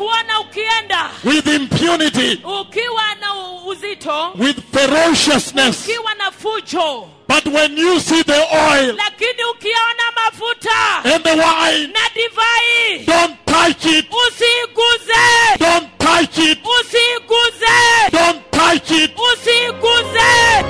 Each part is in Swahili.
kuona ukienda with impunity, ukiwa na u- uzito with ferociousness. ukiwa na fujo But when you see the oil lakini ukiona mafuta and the wine, na divai don't touch it. usiguze Don't touch it. usiguze Don't touch it. usiguze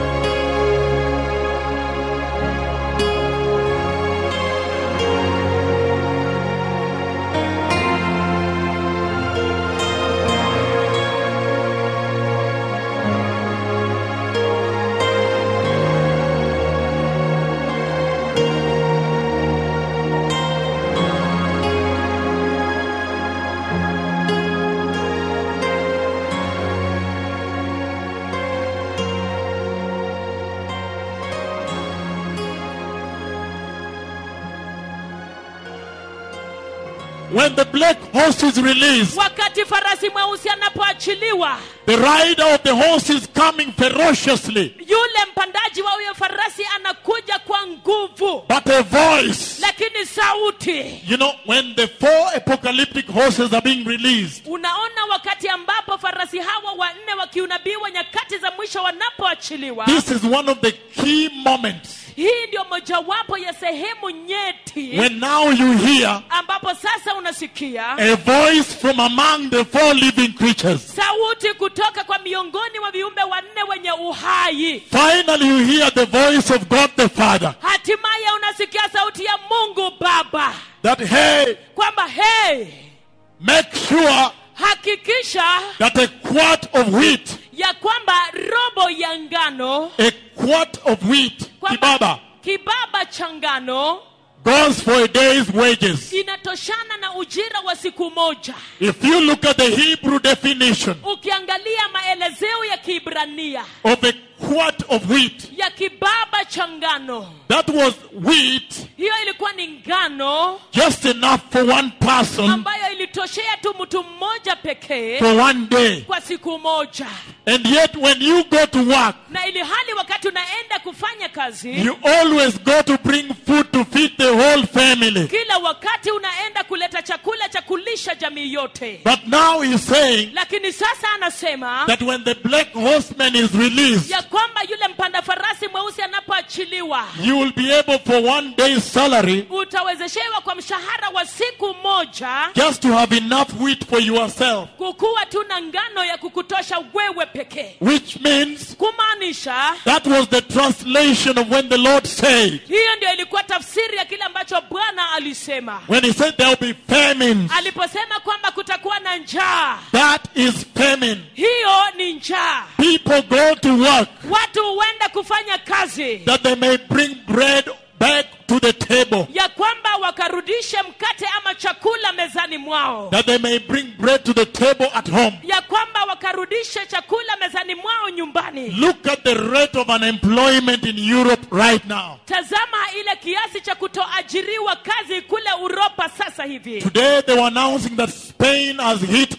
When the black horse is released, wakati farasi mweusi anapoachiliwa the rider of the horse is coming ferociously. yule mpandaji wa huyo farasi anakuja kwa nguvu But a voice, lakini sauti you know, when the four apocalyptic horses are being released, unaona wakati ambapo farasi hawa wanne wakiunabiwa nyakati za mwisho wanapoachiliwa this is one of the key moments hii ndio mojawapo ya sehemu nyeti when now you hear ambapo sasa unasikia a voice from among the four living creatures. sauti kutoka kwa miongoni mwa viumbe wanne wenye uhai Finally, you hear the voice of God the Father hatimaye unasikia sauti ya mungu baba that, hey, kwamba hey make sure hakikisha that a quart of wheat, ya kwamba robo ya ngano a quart of wheat, kibaba, kibaba cha ngano goes for a day's wages. inatoshana na ujira wa siku moja If you look at the Hebrew definition ukiangalia maelezeo ya kiibrania of a quart of wheat, ya kibaba cha ngano that was wheat hiyo ilikuwa ni ngano just enough for one person ambayo ilitoshea tu mtu mmoja pekee for one day. kwa siku moja And yet, when you go to work, na ili hali wakati unaenda kufanya kazi you always go to bring food to feed the whole family. kila wakati unaenda kuleta chakula cha kulisha jamii yote But now he's saying lakini sasa anasema that when the black horseman is released, ya kwamba yule mpanda farasi mweusi anapoachiliwa you will be able for one day's salary utawezeshewa kwa mshahara wa siku moja just to have enough wheat for yourself. kukuwa tu na ngano ya kukutosha wewe pekee Which means kumaanisha that was the translation of when the Lord said, hiyo ndio ilikuwa tafsiri ya kile ambacho bwana alisema when he said there will be famines. aliposema kwamba kutakuwa na njaa That is famine. hiyo ni njaa People go to work watu huenda kufanya kazi that they may bring bread back to the table. ya kwamba wakarudishe mkate ama chakula mezani mwao That they may bring bread to the table at home. ya kwamba wakarudishe chakula mezani mwao nyumbani Look at the rate of unemployment in Europe right now. tazama ile kiasi cha kutoajiriwa kazi kule uropa sasa hivi Today they were announcing that Spain has hit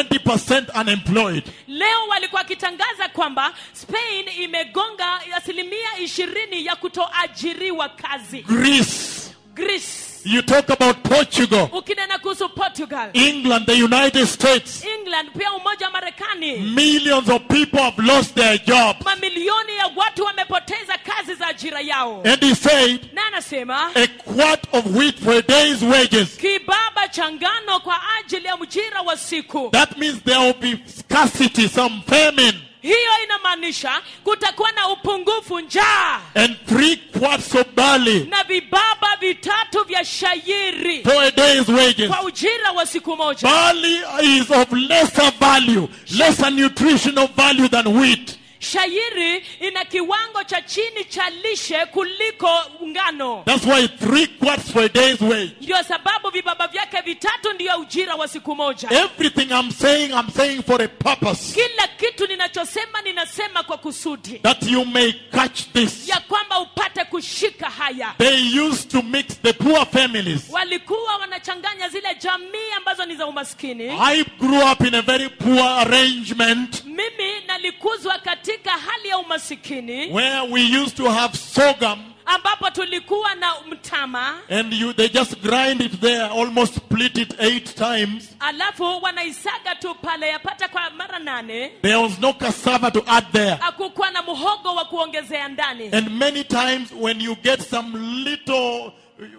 20% unemployed. leo walikuwa wakitangaza kwamba spain imegonga asilimia ishirini ya kutoajiriwa kazi Greece. greece You talk about Portugal, ukinena kuhusu portugal England, the United States. england pia umoja wa marekani Millions of people have lost their jobs. mamilioni ya watu wamepoteza kazi za ajira yao And he said, na anasema a quart of wheat for a day's wages. kibaba cha ngano kwa ajili ya mjira wa siku That means there will be scarcity, some famine, hiyo inamaanisha kutakuwa na upungufu njaa and three quarts of barley na vibaba vitatu vya shayiri for a day's wages. kwa ujira wa siku moja Barley is of lesser value, lesser nutritional value than wheat. shayiri ina kiwango cha chini cha lishe kuliko ngano That's why three quarts for a day's wage. ndio sababu vibaba vyake vitatu ndiyo ujira wa siku moja Everything I'm saying, I'm saying for a purpose. kila kitu ninachosema ninasema kwa kusudi That you may catch this. ya kwamba upate kushika haya They used to mix the poor families. walikuwa wanachanganya zile jamii ambazo ni za umaskini I grew up in a very poor arrangement mimi nalikuzwa katika hali ya umasikini where we used to have sorghum ambapo tulikuwa na mtama and you they just grind it there, almost split it eight times. alafu wanaisaga tu pale yapata kwa mara nane There was no cassava to add there. hakukuwa na muhogo wa kuongezea ndani And many times when you get some little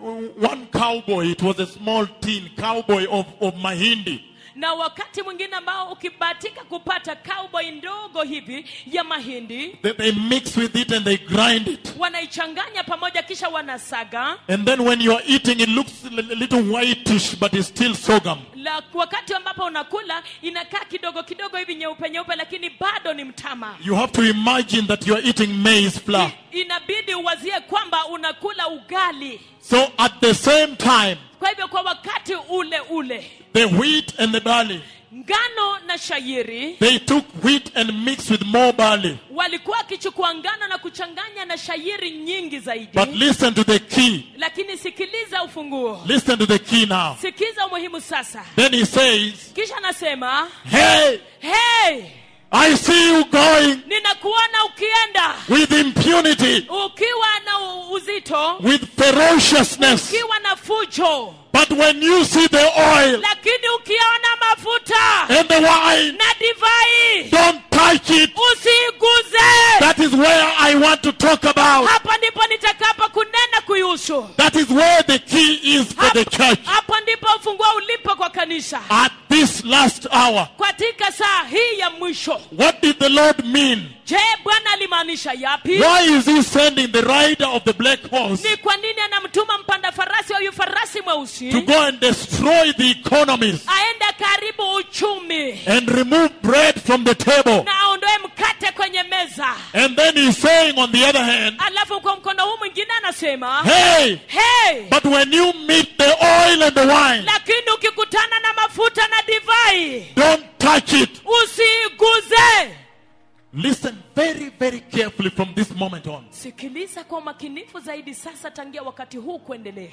one cowboy, it was a small tin cowboy of, of Mahindi. na wakati mwingine ambao ukibahatika kupata cowboy ndogo hivi ya mahindi They, they mix with it and they grind it. wanaichanganya pamoja kisha wanasaga And then when you are eating, it looks a little whitish, but it's still sorghum. la wakati ambapo unakula inakaa kidogo kidogo hivi nyeupe nyeupe lakini bado ni mtama You have to imagine that you are eating maize flour. I, inabidi uwazie kwamba unakula ugali So at the same time, kwa hivyo kwa wakati ule ule the wheat and the barley, ngano na shayiri they took wheat and mixed with more barley. walikuwa wakichukua ngano na kuchanganya na shayiri nyingi zaidi But listen to the key. lakini sikiliza ufunguo Listen to the key now. sikiza umuhimu sasa Then he says, kisha anasema Hey, hey I see you going ninakuona ukienda with impunity, ukiwa na u- uzito with ferociousness. ukiwa na fujo But when you see the oil lakini ukiona mafuta and the wine, na divai don't touch it. usiiguze That is where I want to talk about. hapa ndipo nitakapo kunena kuihusu That is where the key is for the church. hapo ndipo ufunguo ulipo kwa kanisa At this last hour, katika saa hii ya mwisho what did the Lord mean? je bwana alimaanisha yapi Why is he sending the rider of the black horse ni kwa nini anamtuma mpanda farasi huyu farasi mweusi to go and destroy the economies aende karibu uchumi and remove bread from the table? na aondoe mkate kwenye meza And then he's saying, on the other hand, alafu kwa mkono huu mwingine anasema hey, hey, but when you meet the oil and the wine, lakini ukikutana na mafuta na divai don't touch it. usiiguze Listen very, very carefully from this moment on. sikiliza kwa umakinifu zaidi sasa tangia wakati huu kuendelea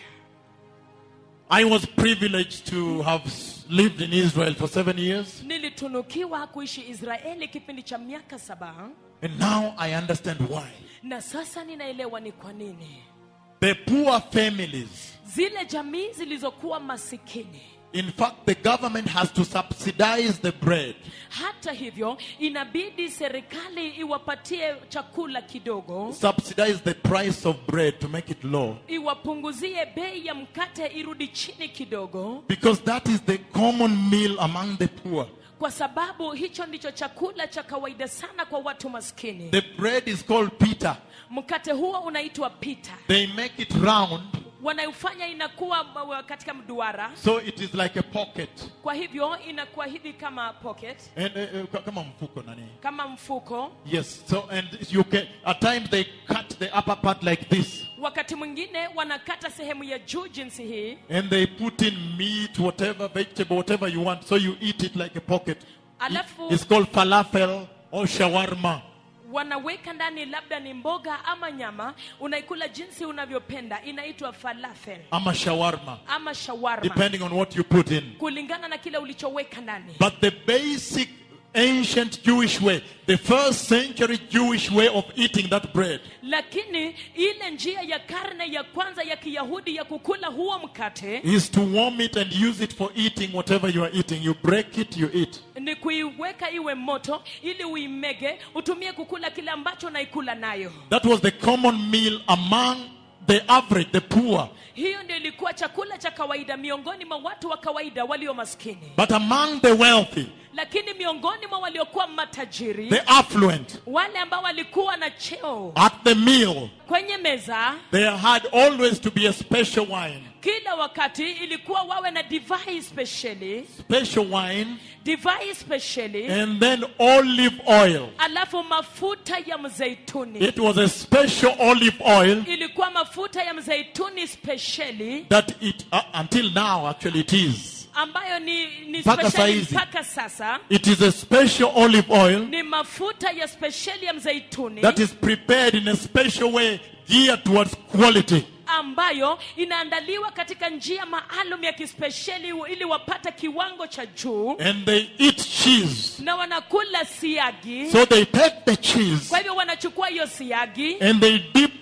I was privileged to have s- lived in Israel for seven years, nilitunukiwa kuishi israeli kipindi cha miaka saba and now I understand why. na sasa ninaelewa ni kwa nini The poor families, zile jamii zilizokuwa masikini in fact, the government has to subsidize the bread hata hivyo inabidi serikali iwapatie chakula kidogo subsidize the price of bread to make it low iwapunguzie bei ya mkate irudi chini kidogo because that is the common meal among the poor. kwa sababu hicho ndicho chakula cha kawaida sana kwa watu maskini The bread is called pita. mkate huo unaitwa pita They make it round wanaifanya inakuwa uh, katika mduara so it is like a pocket. kwa hivyo inakuwa hivi kama pocket And uh, uh, kama mfuko nani? kama mfuko Yes. So and you can at times they cut the upper part like this wakati mwingine wanakata sehemu ya juu jinsi hii and they put in meat, whatever vegetable, whatever you want. So you eat it like a pocket. Alafu- It's called falafel or shawarma. wanaweka ndani labda ni mboga ama nyama unaikula jinsi unavyopenda inaitwa falafel ama shawarma, ama shawarma depending on what you put in. kulingana na kile ulichoweka ndani But the basic ancient Jewish way, the first century Jewish way of eating that bread, lakini ile njia ya karne ya kwanza ya kiyahudi ya kukula huo mkate is to warm it and use it for eating whatever you are eating. You break it, you eat. ni kuiweka iwe moto ili uimege utumie kukula kile ambacho unaikula nayo That was the common meal among the average, the poor. hiyo ndio ilikuwa chakula cha kawaida miongoni mwa watu wa kawaida walio maskini But among the wealthy, lakini miongoni mwa waliokuwa matajiri the affluent, wale ambao walikuwa na cheo at the meal, kwenye meza there had always to be a special wine. kila wakati ilikuwa wawe na divai spesheli Special wine divai spesheli and then olive oil. alafu mafuta ya mzeituni It was a special olive oil ilikuwa mafuta ya mzeituni spesheli that it, uh, until now actually it is. ambayo ni, ni Mpaka spesheli saizi. mpaka sasa It is a special olive oil ni mafuta ya spesheli ya mzeituni that is prepared in a special way geared towards quality. ambayo inaandaliwa katika njia maalum ya kispesheli ili wapate kiwango cha juu And they eat cheese. na wanakula siagi So they take the cheese kwa hivyo wanachukua hiyo siagi and they dip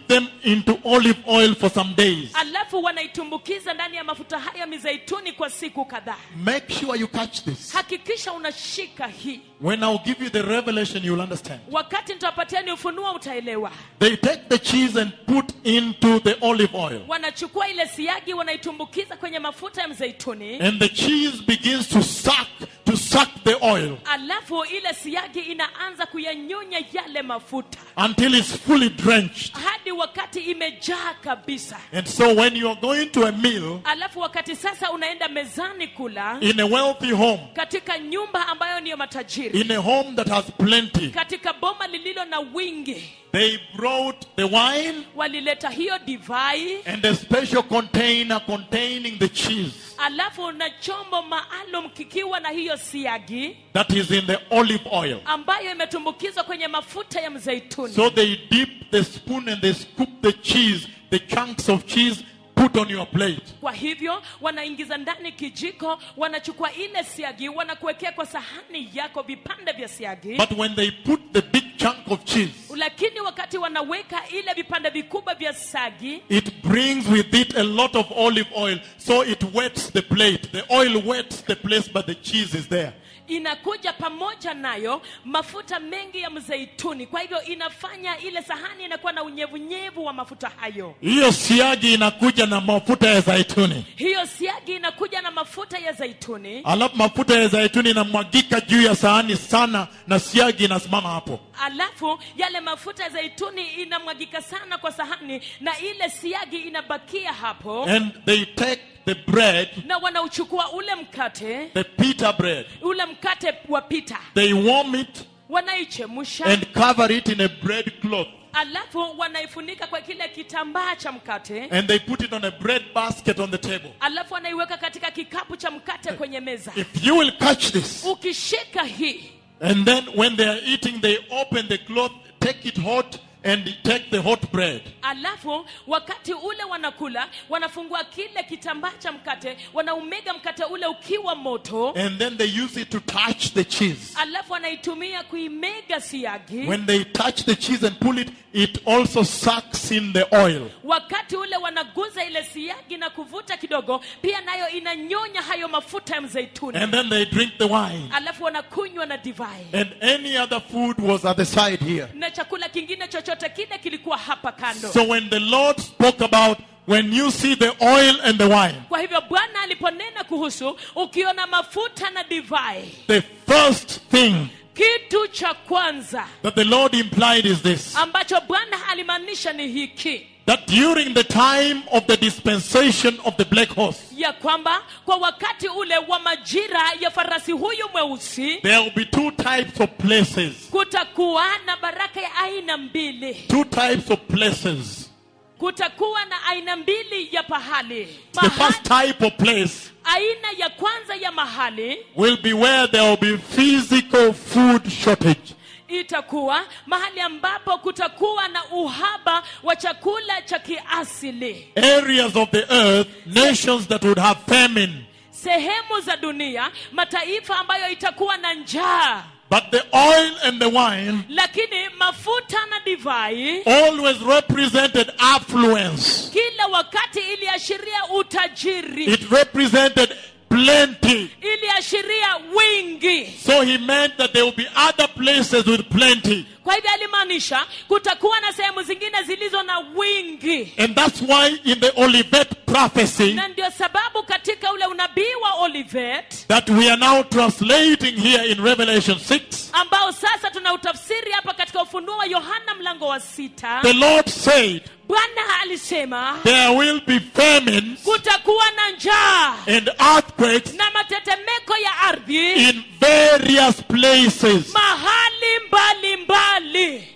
them into olive oil for some days. alafu wanaitumbukiza ndani ya mafuta haya mizeituni kwa siku kadhaa Make sure you catch this. hakikisha unashika hii When I'll give you the revelation, you'll understand. wakati nitawapatiani ufunuo utaelewa They take the cheese and put into the olive oil. wanachukua ile siagi wanaitumbukiza kwenye mafuta ya mzeituni And the cheese begins to suck, to suck the oil alafu ile siagi inaanza kuyanyonya yale mafuta until it's fully drenched. hadi wakati imejaa kabisa And so when you are going to a meal alafu wakati sasa unaenda mezani kula in a wealthy home, katika nyumba ambayo niyo matajiri in a home that has plenty, katika boma lililo na wingi they brought the wine walileta hiyo divai and a special container containing the cheese alafu na chombo maalum kikiwa na hiyo siagi that is in the olive oil. ambayo imetumbukizwa kwenye mafuta ya mzeituni So they dip the spoon and they scoop the cheese, the chunks of cheese, put on your plate. kwa hivyo wanaingiza ndani kijiko wanachukua ile siagi wanakuwekea kwa sahani yako vipande vya siagi But when they put the big chunk of cheese, lakini wakati wanaweka ile vipande vikubwa vya sagi it brings with it a lot of olive oil, so it wets the plate. The oil wets the place, but the cheese is there. inakuja pamoja nayo mafuta mengi ya mzeituni kwa hivyo inafanya ile sahani inakuwa na unyevunyevu wa mafuta hayo Hiyo siagi inakuja na mafuta ya zaituni. hiyo siagi inakuja na mafuta ya zaituni Alafu mafuta ya zaituni inamwagika juu ya sahani sana na siagi inasimama hapo. alafu yale mafuta ya zaituni inamwagika sana kwa sahani na ile siagi inabakia hapo And they take the bread, na wanauchukua ule mkate the pita bread, ule mkate wa pita they warm it wanaichemusha and cover it in a bread cloth. alafu wanaifunika kwa kile kitambaa cha mkate And they put it on a bread basket on the table. alafu wanaiweka katika kikapu cha mkate kwenye meza If you will catch this, ukishika hii and then when they are eating, they open the cloth, take it hot, and take the hot bread. alafu wakati ule wanakula wanafungua kile kitambaa cha mkate wanaumega mkate ule ukiwa moto And then they use it to touch the cheese. alafu wanaitumia kuimega siagi When they touch the cheese and pull it, it also sucks in the oil. wakati ule wanaguza ile siagi na kuvuta kidogo pia nayo inanyonya hayo mafuta ya mzeituni And then they drink the wine. alafu wanakunywa na divai And any other food was at the side here. na chakula kingine chochote kile kilikuwa hapa kando So when the Lord spoke about when you see the oil and the wine, kwa hivyo bwana aliponena kuhusu ukiona mafuta na divai the first thing kitu cha kwanza that the Lord implied is this ambacho bwana alimaanisha ni hiki that during the time of the dispensation of the black horse, ya kwamba kwa wakati ule wa majira ya farasi huyu mweusi there will be two types of places. kutakuwa na baraka ya aina mbili Two types of places. kutakuwa na aina mbili ya pahali The Mahali, first type of place aina ya kwanza ya mahali will be where there will be physical food shortage. itakuwa mahali ambapo kutakuwa na uhaba wa chakula cha kiasili Areas of the earth, nations that would have famine. sehemu za dunia mataifa ambayo itakuwa na njaa But the oil and the wine lakini mafuta na divai always represented affluence. kila wakati iliashiria utajiri It represented plenty. iliashiria wingi So he meant that there will be other places with plenty. kwa hivyo alimaanisha kutakuwa na sehemu zingine zilizo na wingi And that's why in the Olivet prophecy na ndio sababu katika ule unabii wa olivet that we are now translating here in Revelation 6, ambao sasa tuna utafsiri hapa katika ufunuo wa yohana mlango wa sita the Lord said bwana alisema there will be famines kutakuwa na njaa and earthquakes na matetemeko ya ardhi in various places. mahali mbali mbali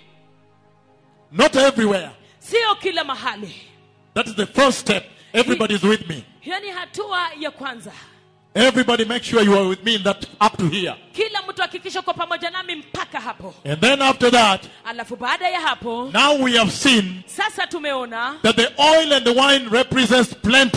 Not everywhere. sio kila mahali That is the first step. Everybody's with me. hiyo ni hatua ya kwanza Everybody make sure you are with me in that up to here. kila mtu hakikisha kwa pamoja nami mpaka hapo And then after that, alafu baada ya hapo now we have seen sasa tumeona that the oil and the wine represents plenty.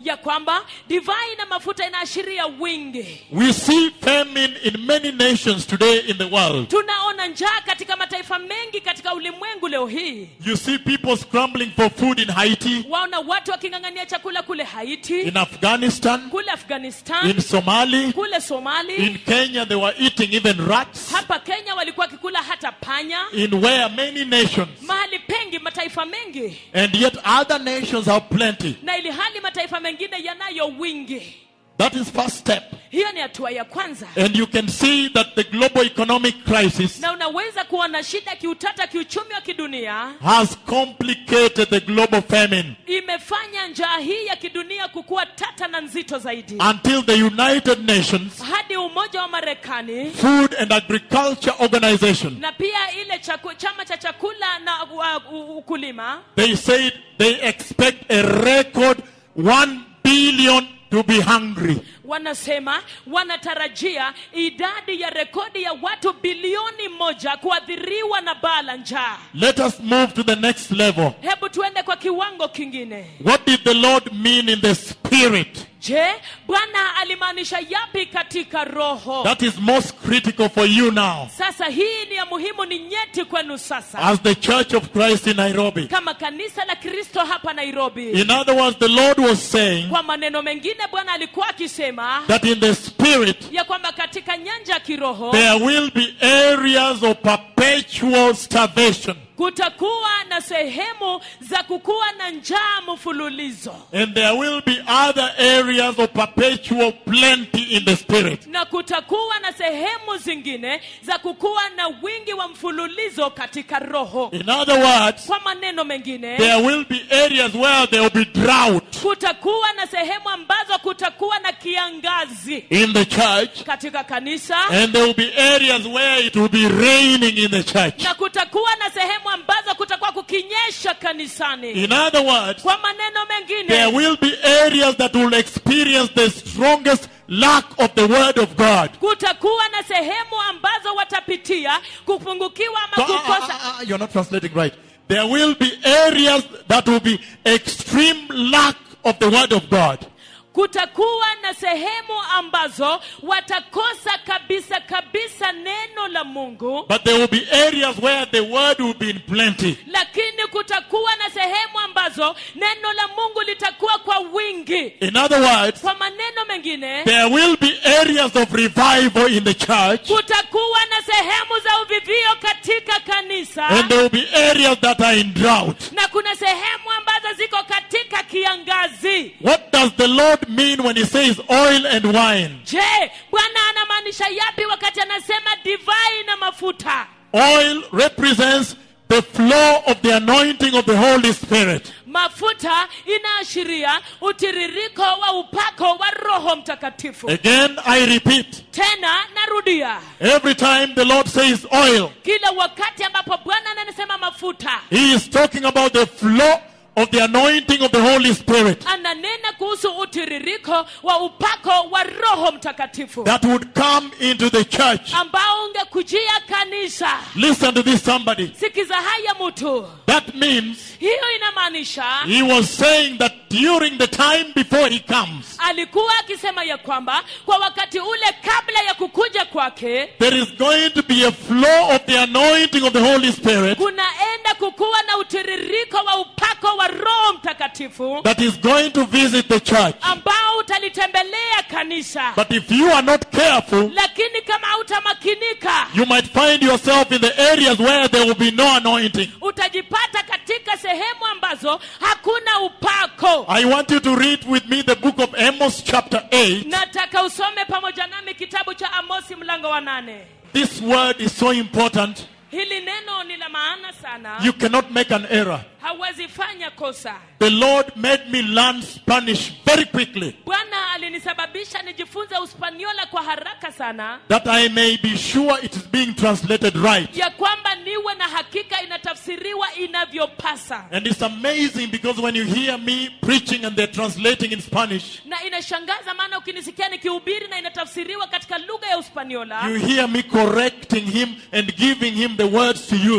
ya kwamba divai na mafuta inaashiria wingi We see famine in many nations today in the world. tunaona njaa katika mataifa mengi katika ulimwengu leo hii You see people scrambling for food in Haiti, waona watu waking'ang'ania chakula kule haiti in Afghanistan, kule afghanistan in Somali, kule somali in Kenya they were eating even rats, hapa kenya walikuwa wakikula hata panya in where many nations. mahali pengi mataifa mengi And yet other nations have plenty. na ili hali mataifa mengine yanayo wingi That is first step. hiyo ni hatua ya kwanza And you can see that the global economic crisis na unaweza kuona shida kiutata kiuchumi wa kidunia has complicated the global famine imefanya njaa hii ya kidunia kukuwa tata na nzito zaidi until the United Nations hadi umoja wa marekani Food and Agriculture Organization na pia ile chaku, chama cha chakula na uh, u- ukulima they said they expect a record 1 billion to be hungry. wanasema wanatarajia idadi ya rekodi ya watu bilioni moja kuathiriwa na baa la njaa Let us move to the next level. hebu tuende kwa kiwango kingine What did the Lord mean in the spirit? je bwana alimaanisha yapi katika roho That is most critical for you now sasa hii ni ya muhimu ni nyeti kwenu sasa as the Church of Christ in Nairobi. kama kanisa la kristo hapa nairobi In other words, the Lord was saying kwa maneno mengine bwana alikuwa akisema that in the spirit ya kwamba katika nyanja ya kiroho there will be areas of perpetual starvation. kutakuwa na sehemu za kukuwa na njaa mfululizo And there will be other areas of perpetual plenty in the spirit. na kutakuwa na sehemu zingine za kukuwa na wingi wa mfululizo katika roho In other words, kwa maneno mengine there will be areas where there will be drought kutakuwa na sehemu ambazo kutakuwa na kiangazi in the church, katika kanisa and there will be areas where it will be raining in the church. na kutakuwa na sehemu ambazo kutakuwa kukinyesha kanisani In other words, kwa maneno there mengine will be areas that will experience the strongest lack of the word of God. kutakuwa na sehemu ambazo watapitia kupungukiwa So, ama ah, ah, kukosa ah, ah, you're not translating right. There will be areas that will be extreme lack of the word of God. kutakuwa na sehemu ambazo watakosa kabisa kabisa neno la mungu But there will be areas where the word will be in plenty. lakini kutakuwa na sehemu ambazo neno la mungu litakuwa kwa wingi In other words, kwa maneno mengine there will be areas of revival in the church, kutakuwa na sehemu za uvivio katika kanisa and there will be areas that are in drought. na kuna sehemu ambazo ziko katika kiangazi What does the Lord mean when He says oil and wine? je bwana anamaanisha yapi wakati anasema divai na mafuta Oil represents the flow of the anointing of the Holy Spirit. mafuta inaashiria utiririko wa upako wa roho mtakatifu Again, I repeat, tena narudia every time the Lord says oil, kila wakati ambapo bwana anasema mafuta He is talking about the flow of the anointing of the Holy Spirit ananena kuhusu utiririko wa upako wa roho mtakatifu that would come into the church. ambao ungekujia kanisa Listen to this, somebody. sikiza haya mtu That means hiyo inamaanisha He was saying that during the time before He comes, alikuwa akisema ya kwamba kwa wakati ule kabla ya kukuja kwake there is going to be a flow of the anointing of the Holy Spirit kunaenda kukuwa na utiririko wa upako wa roho mtakatifu that is going to visit the church. ambao utalitembelea kanisa But if you are not careful, lakini kama hautamakinika you might find yourself in the areas where there will be no anointing. utajipata katika sehemu ambazo hakuna upako I want you to read with me the book of Amos, chapter 8. nataka usome pamoja nami kitabu cha amosi mlango wa nane This word is so important, hili neno ni la maana sana you cannot make an error. hauwezi fanya kosa The Lord made me learn Spanish very quickly bwana alinisababisha nijifunze uspaniola kwa haraka sana that I may be sure it is being translated right. ya kwamba niwe na hakika inatafsiriwa inavyopasa And it's amazing because when you hear me preaching and they're translating in Spanish, na inashangaza maana ukinisikia nikihubiri na inatafsiriwa katika lugha ya uspaniola you hear me correcting him and giving him the words to use.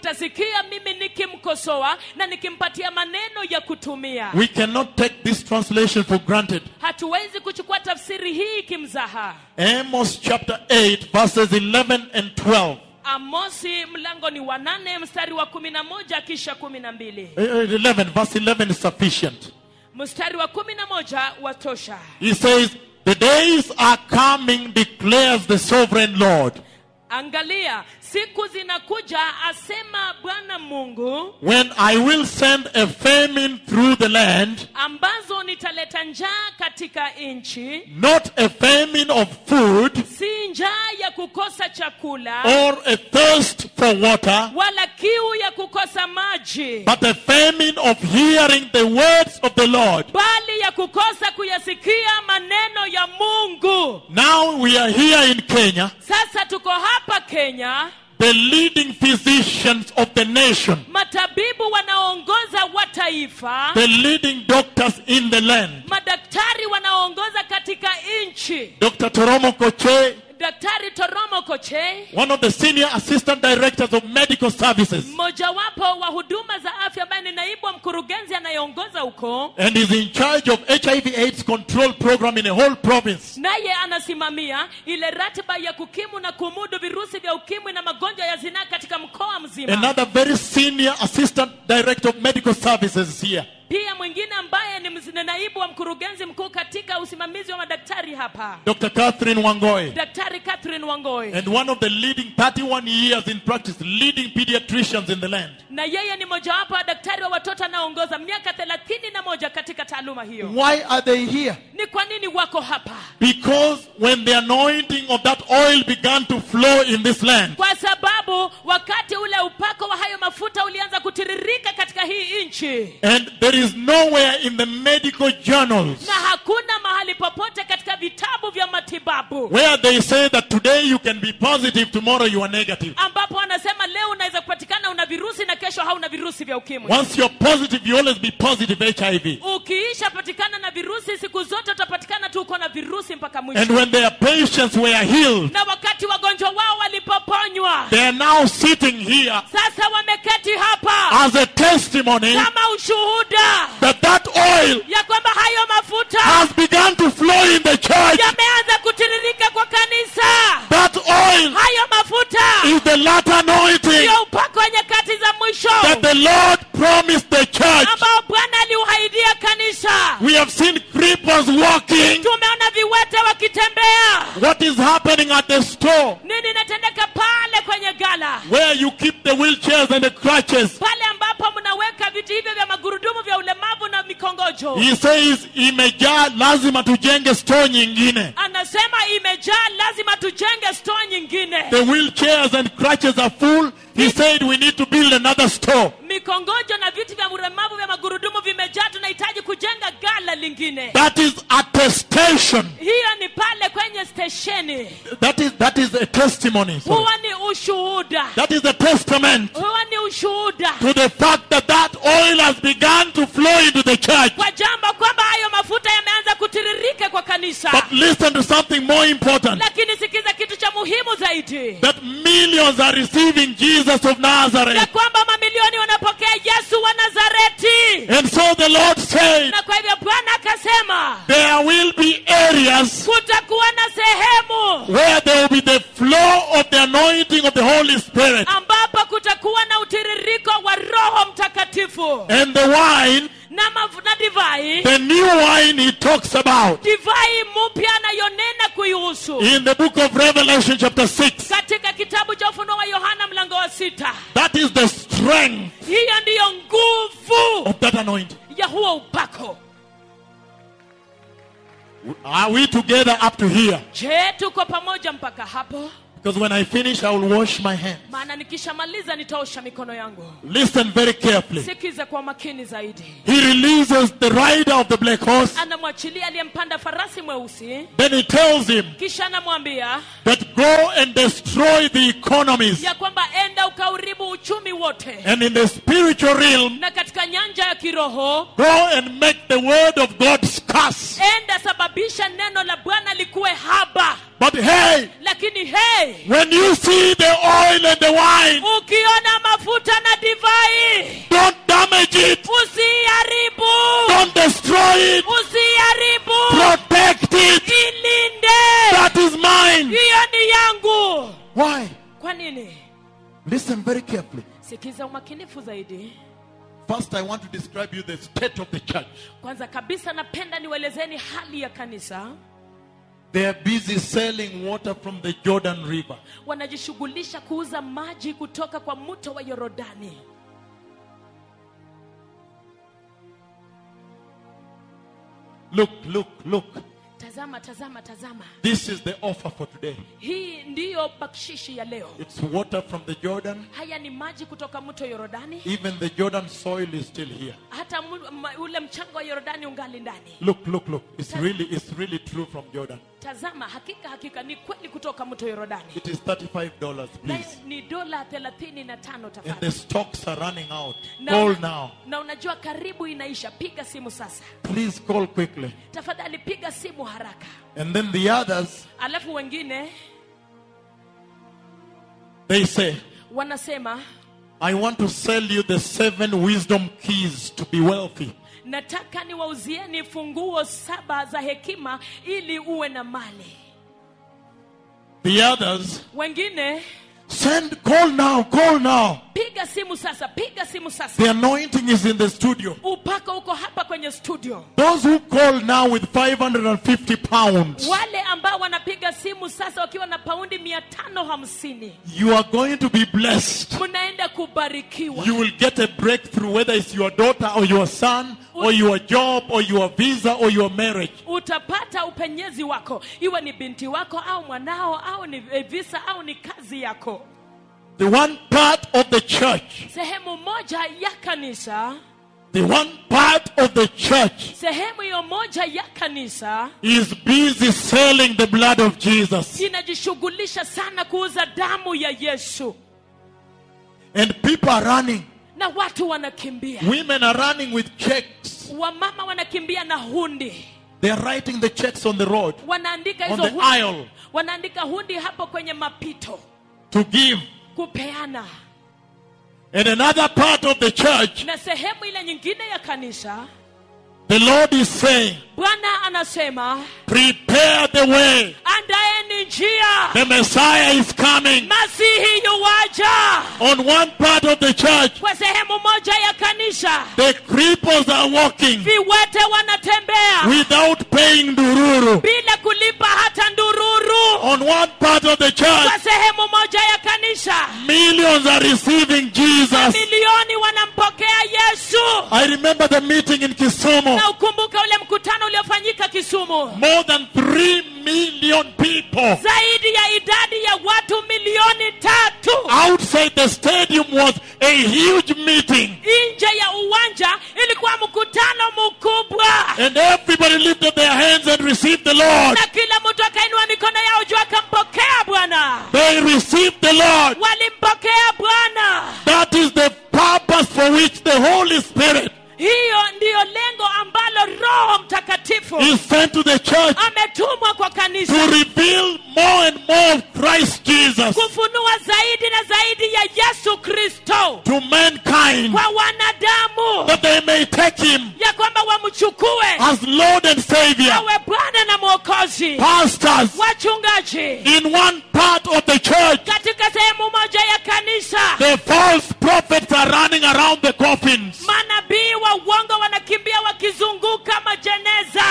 utasikia mimi nikimkosoa na nikimpatia maneno ya kutumia We cannot take this translation for granted. hatuwezi kuchukua tafsiri hii kimzaha Amos chapter 8, verses 11 and 12. amosi mlango ni wa nane mstari wa kumi na moja kisha kumi na mbili Eh, eh, 11, verse 11 is sufficient. mstari wa kumi na moja watosha He says, The days are coming, declares the sovereign Lord, angalia siku zinakuja asema bwana mungu when I will send a famine through the land, ambazo nitaleta njaa katika nchi not a famine of food si njaa ya kukosa chakula or a thirst for water, wala kiu ya kukosa maji but a famine of hearing the words of the Lord. bali ya kukosa kuyasikia maneno ya mungu Now we are here in Kenya, sasa tuko hapa kenya the leading physicians of the nation, matabibu wanaoongoza wa taifa the leading doctors in the land. madaktari wanaoongoza katika nchi Dr. Toromo Koche, daktari toromo koche one of the senior assistant directors of medical services, mmojawapo wa huduma za afya ambaye ni naibu wa mkurugenzi anayeongoza huko and is in charge of HIV AIDS control program in a whole province. naye anasimamia ile ratiba ya kukimu na kumudu virusi vya ukimwi na magonjwa ya zinaa katika mkoa mzima Another very senior assistant director of medical services is here. pia mwingine ambaye ni mz- ni naibu wa mkurugenzi mkuu katika usimamizi wa madaktari hapa Dr. Catherine Wangoy. daktari catherine wangoi And one of the leading 31 years in practice, leading pediatricians in the land. na yeye ni mojawapo wa daktari wa watoto anaoongoza miaka thelathini na moja katika taaluma hiyo Why are they here? ni kwa nini wako hapa Because when the anointing of that oil began to flow in this land, kwa sababu wakati ule upako wa hayo mafuta ulianza kutiririka katika hii nchi and there is nowhere in the medical journals na hakuna mahali popote katika vitabu vya matibabu where they say that today you can be positive, tomorrow you are negative. ambapo wanasema leo unaweza kupatikana una virusi na kesho hauna virusi vya ukimwi Once you're positive, you always be positive HIV. ukiisha patikana na virusi siku zote utapatikana tu uko na virusi mpaka mwisho And when their patients were healed, na wakati wagonjwa wao walipoponywa they are now sitting here sasa wameketi hapa as a testimony kama ushuhuda that that oil ya kwamba hayo mafuta has begun to flow in the church. yameanza kutiririka kwa kanisa That oil hayo mafuta is the latter anointing ndio upako wa nyakati za mwisho that the Lord promised the church. ambao bwana aliuhaidia kanisa We have seen creepers walking. tumeona viwete wakitembea What is happening at the store nini inatendeka pale kwenye gala where you keep the wheelchairs and the crutches? pale ambapo mnaweka viti hivyo vya magurudumu vya ulemavu na mikongojo He says imejaa lazima tujenge store nyingine. anasema imejaa lazima tujenge store nyingine The wheelchairs and crutches are full. He said we need to build another store. mikongojo na viti vya ulemavu vya magurudumu vimejaa tunahitaji kujenga gala lingine That is attestation. hiyo ni pale kwenye stesheni That is that is a testimony. sorry. huwa ni ushuhuda That is a testament huwa ni ushuhuda to the fact that that oil has begun to flow into the church. kwa jambo kwamba hayo mafuta yameanza kutiririka kwa kanisa But listen to something more important. lakini sikiza kitu cha muhimu zaidi That millions are receiving Jesus of ya Nazareth. kwamba mamilioni wanapokea yesu wa nazareti And so the Lord said, na kwa hivyo bwana akasema there will be areas kutakuwa na sehemu where there will be the flow of the anointing of the Holy Spirit. ambapo kutakuwa na utiririko wa roho mtakatifu And the wine, na, mafu, na divai the new wine he talks about divai mpya anayonena kuihusu in the book of Revelation, chapter 6. katika kitabu cha ufunuo wa yohana mlango wa sita That is the strength hiyo ndiyo nguvu of that anointing. ya huo upako Are we together up to here? je tuko pamoja mpaka hapo Because when I finish, I will wash my hands. maana nikishamaliza nitaosha mikono yangu Listen very carefully. sikize kwa makini zaidi He releases the rider of the black horse. anamwachilia aliyempanda farasi mweusi Then he tells him kisha anamwambia that go and destroy the economies. ya kwamba enda ukauribu uchumi wote And in the spiritual realm, na katika nyanja ya kiroho go and make the word of God scarce. enda sababisha neno la bwana likuwe haba But hey, lakini hey when you see the oil and the wine, ukiona mafuta Why? kwa nini Listen very carefully. sikiza umakinifu zaidi First, I want to describe you the state of the church. kwanza kabisa napenda niwaelezeni hali ya kanisa They are busy selling water from the Jordan River. wanajishughulisha kuuza maji kutoka kwa mto wa yorodani Look, look, look. tazama tazama tazama This is the offer for today. hii ndiyo bakshishi ya leo It's water from the Jordan. haya ni maji kutoka mto yorodani Even the Jordan soil is still here. hata mu- ma- ule mchanga wa yorodani ungali ndani Look, look, look. It's really, it's really true from Jordan. tazama hakika hakika ni kweli kutoka mto yorodani It is $35, nayo please. ni dola thelathini na tano And the tafadhali stocks are running out. na, Call now. na unajua karibu inaisha piga simu sasa Please call quickly. tafadhali piga simu haraka And then the others, alafu wengine they say, wanasema I want to sell you the seven wisdom keys to be wealthy. nataka niwauzieni funguo saba za hekima ili uwe na mali The others, wengine send, call now, call now. piga simu sasa piga simu sasa The anointing is in the studio. upako uko hapa kwenye studio Those who call now with 550 pounds, wale ambao wanapiga simu sasa wakiwa na paundi mia tano hamsini you are going to be blessed. mnaenda kubarikiwa You will get a breakthrough, whether it's your daughter or your son, or your job, or your visa, or your marriage. utapata upenyezi wako iwe ni binti wako au mwanao au ni eh, visa au ni kazi yako The one part of the church, sehemu moja ya kanisa the one part of the church sehemu hiyo moja ya kanisa is busy selling the blood of Jesus. inajishughulisha sana kuuza damu ya yesu And people are running. na watu wanakimbia Women are running with checks. wamama wanakimbia na hundi They are writing the checks on the road wanaandika On hizo the hundi, aisle. wanaandika hundi hapo kwenye mapito to give. kupeana And another part of the church, na sehemu ile nyingine ya kanisa the Lord is saying, bwana anasema prepare the way. andaeni njia The Messiah is coming. masihi yuwaja On one part of the church, kwa sehemu moja ya kanisa the cripples are walking viwete wanatembea without paying dururu. bila kulipa hata ndururu On one part of the church, kwa sehemu moja ya kanisa millions are receiving Jesus. milioni wanampokea yesu I remember the meeting in Kisumu. na ukumbuka ule mkutano uliofanyika kisumu More than 3 million people zaidi ya idadi ya watu milioni tatu outside the stadium was a huge meeting. nje ya uwanja ilikuwa mkutano mkubwa And everybody lifted their hands and received the Lord. na kila mtu akainua mikono yao juu akampokea bwana They received the Lord. walimpokea bwana That is the purpose for which the Holy Spirit hiyo ndiyo lengo ambalo roho mtakatifu is sent to the church ametumwa kwa to kanisa reveal more and more of Christ Jesus kufunua zaidi na zaidi ya yesu kristo to mankind kwa wanadamu that they may take him ya kwamba wamchukue as Lord and Savior. awe bwana na mwokozi Pastors wachungaji in one part of the church, katika sehemu moja ya kanisa the false prophets are running around the coffins. manabii wa uongo wanakimbia wakizunguka majeneza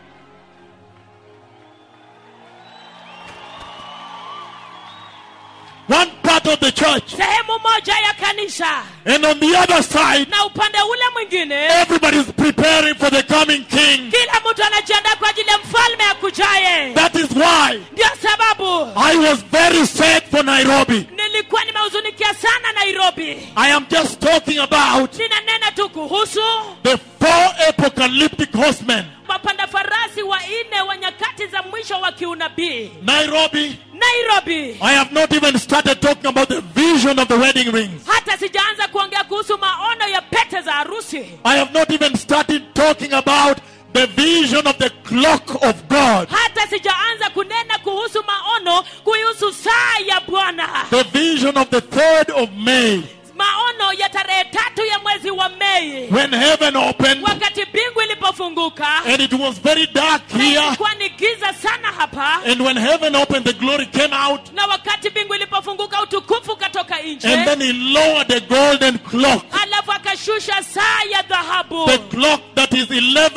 One part of the church, sehemu moja ya kanisa and on the other side, na upande ule mwingine everybody's preparing for the coming king. kila mtu anajiandaa kwa ajili ya mfalme akujaye That is why ndio sababu I was very sad for Nairobi. nilikuwa nimehuzunikia sana nairobi I am just talking about ninanena tu kuhusu the four apocalyptic horsemen. wapanda farasi wanne wa nyakati za mwisho wa kiunabii Nairobi, nairobi I have not even started talking about the vision of the wedding rings. hata sijaanza kuongea kuhusu maono ya pete za harusi I have not even started talking about the vision of the clock of God. hata sijaanza kunena kuhusu maono kuhusu saa ya bwana The vision of the 3rd of May maono ya tarehe tatu ya mwezi wa mei when heaven opened wakati mbingu ilipofunguka ilipofunguka and it was very dark na here, ilikuwa ni giza sana hapa and when heaven opened, the glory came out, na wakati mbingu ilipofunguka utukufu ukatoka and nje then he lowered the golden clock, alafu akashusha saa ya dhahabu the clock that is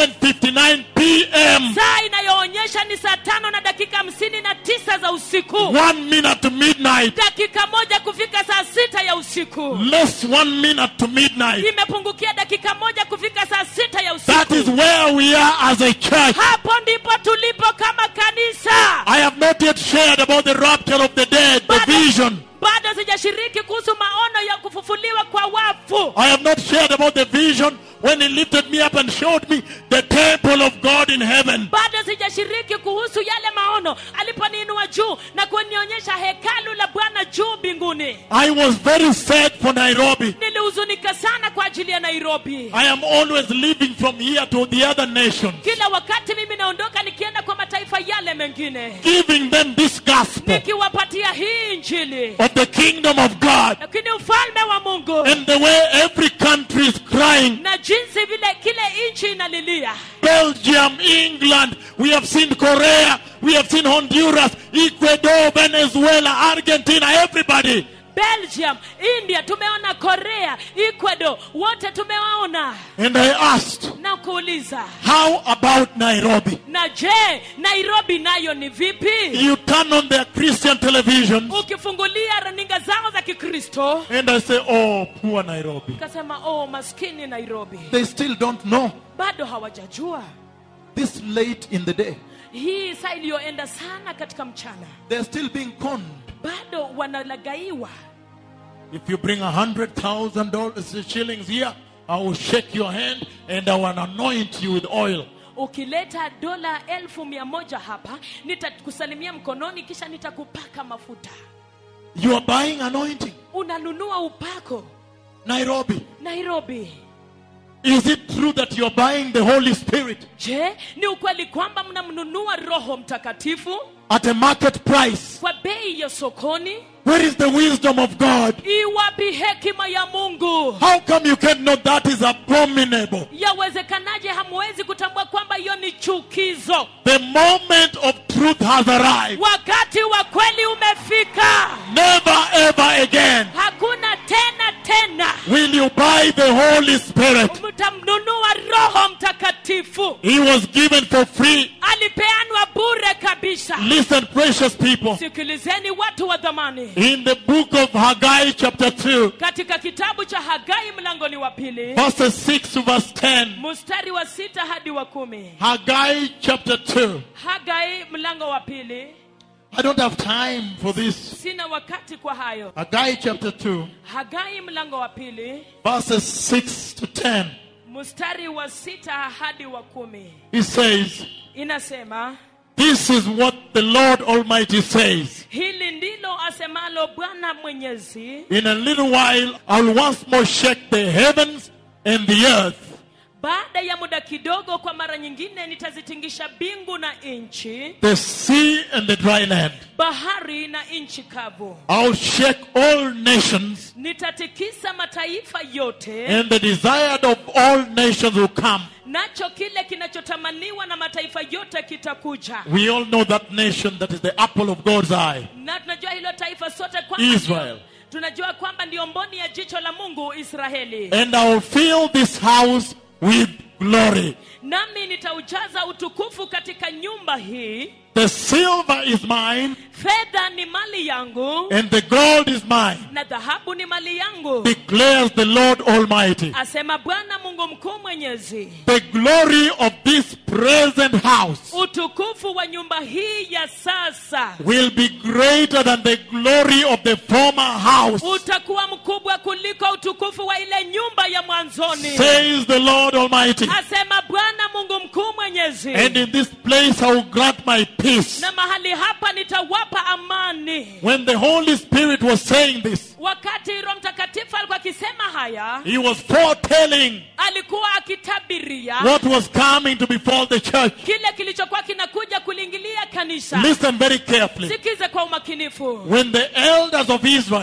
11:59 p.m. saa inayoonyesha ni saa tano na dakika hamsini na tisa za usiku One minute to midnight, dakika moja kufika saa sita ya usiku less one minute to midnight. imepungukia dakika moja kufika saa sita ya That is usiku where we are as a church. hapo ndipo tulipo kama kanisa I have not yet shared about the rapture of the dead, the vision. bado sijashiriki kuhusu maono ya kufufuliwa kwa wafu I have not shared about the vision when he lifted me up and showed me the temple of God in heaven. bado sijashiriki kuhusu yale maono aliponiinua juu na kunionyesha hekalu la bwana juu mbinguni I was very sad for Nairobi. nilihuzunika sana kwa ajili ya nairobi I am always leaving from here to the other nations, kila wakati mimi naondoka nikienda kwa mataifa yale mengine giving them this gospel nikiwapatia hii injili of the kingdom of God lakini ufalme wa mungu and the way every country is crying. na jinsi vile kile nchi inalilia Belgium, England, we have seen Korea, we have seen Honduras, Ecuador, Venezuela, Argentina, everybody. belgium india tumeona korea ecuador wote tumewaona And I asked, na kuuliza how about Nairobi? na je nairobi nayo ni vipi You turn on their Christian television ukifungulia runinga zao za kikristo and I say, oh, poor Nairobi. kasema oh maskini nairobi They still don't know bado hawajajua this late in the day. hii saa iliyoenda sana katika mchana They're still being conned. bado wanalagaiwa If you bring a hundred thousand dollars shillings here, I will shake your hand and I will anoint you with oil. ukileta dola elfu mia moja hapa nitakusalimia mkononi kisha nitakupaka mafuta You are buying anointing. unanunua upako Nairobi. nairobi Is it true that you are buying the Holy Spirit je ni ukweli kwamba mnamnunua roho mtakatifu at a market price? kwa bei ya sokoni Where is the wisdom of God? iwapi hekima ya mungu How come you can't know that is abominable? yawezekanaje hamwezi kutambua kwamba hiyo ni chukizo The moment of truth has arrived. wakati wa kweli umefika Never ever again hakuna tena tena will you buy the Holy Spirit. mtamnunua roho mtakatifu He was given for free. alipeanwa bure kabisa Listen, precious people. sikilizeni watu wa dhamani In the book of Haggai, chapter 2, katika kitabu cha hagai mlangoni wa pili verses 6 to verse 10. mstari wa sita hadi wa kumi Haggai, chapter 2. hagai mlango wa pili I don't have time for this. sina wakati kwa hayo Haggai, chapter 2, hagai mlango wa pili verses 6 to 10. mstari wa sita hadi wa kumi He says, inasema This is what the Lord Almighty says. hili ndilo asemalo bwana mwenyezi In a little while, I'll once more shake the heavens and the earth, baada ya muda kidogo kwa mara nyingine nitazitingisha mbingu na nchi the sea and the dry land. bahari na nchi kavu I'll shake all nations, nitatikisa mataifa yote and the desired of all nations will come. nacho kile kinachotamaniwa na mataifa yote kitakuja We all know that nation that is the apple of God's eye. na tunajua hilo taifa sote kwamba Israel. ndio- tunajua kwamba ndio mboni ya jicho la mungu israeli And I'll fill this house with glory. nami nitaujaza utukufu katika nyumba hii The silver is mine, fedha ni mali yangu and the gold is mine, na dhahabu ni mali yangu declares the Lord Almighty. asema bwana mungu mkuu mwenyezi The glory of this present house utukufu wa nyumba hii ya sasa will be greater than the glory of the former house, utakuwa mkubwa kuliko utukufu wa ile nyumba ya mwanzoni says the Lord Almighty. asema bwana mungu mkuu mwenyezi And in this place I will grant my peace. na mahali hapa nitawapa amani When the Holy Spirit was saying this, wakati roho mtakatifu alikuwa akisema haya he was foretelling alikuwa akitabiria what was coming to befall the church. kile kilichokuwa kinakuja kuliingilia kanisa Listen very carefully. sikize kwa umakinifu When the elders of Israel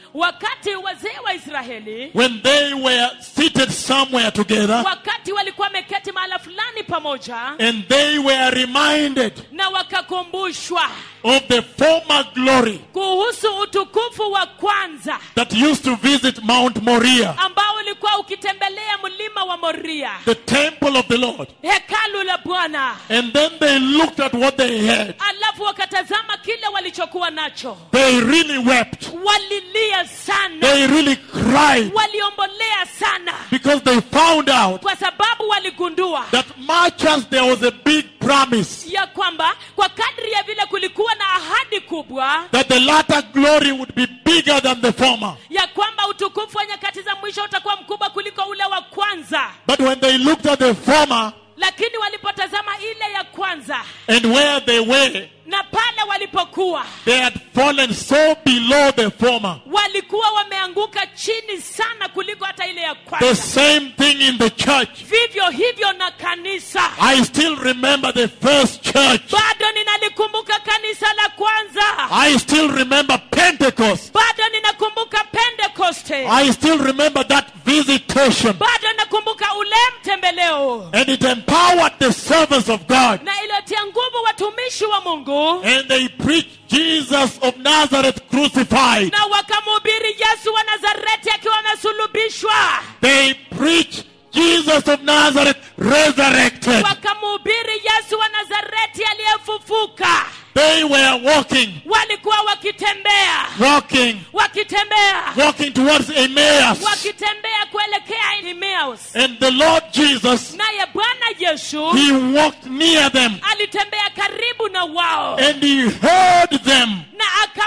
wakati wazee wa israeli when they were seated somewhere together wakati walikuwa wameketi mahala fulani pamoja and they were reminded na wakakumbushwa of the former glory kuhusu utukufu wa kwanza that used to visit Mount Moriah, ambao ulikuwa ukitembelea mlima wa moria the temple of the Lord. hekalu la bwana And then they looked at what they had. alafu wakatazama kile walichokuwa nacho They really wept. walilia sana They really cried waliombolea sana because they found out kwa sababu waligundua that much as there was a big promise ya kwamba kwa kadri ya vile kulikuwa na ahadi kubwa that the latter glory would be bigger than the former. ya kwamba utukufu wa nyakati za mwisho utakuwa mkubwa kuliko ule wa kwanza But when they looked at the former lakini walipotazama ile ya kwanza and where they were, na pale walipokuwa they had fallen so below the former. walikuwa wameanguka chini sana kuliko hata ile ya The kwanza same thing in the church. vivyo hivyo na kanisa I still remember the first church. bado ninalikumbuka kanisa la kwanza I still remember Pentecost. bado ninakumbuka pentekoste I still remember that visitation. bado nakumbuka ule mtembeleo And it empowered the servants of God. na iliyotia nguvu watumishi wa mungu And they preached Jesus of Nazareth crucified. na wakamhubiri yesu wa nazareti akiwa amesulubishwa They preached Jesus of Nazareth resurrected. wakamhubiri yesu wa nazareti aliyefufuka They were walking, walikuwa wakitembea walking, wakitembea walking towards Emmaus. wakitembea kuelekea Emmaus. And the Lord Jesus, naye bwana yesu He walked near them alitembea karibu na wao and He heard them. na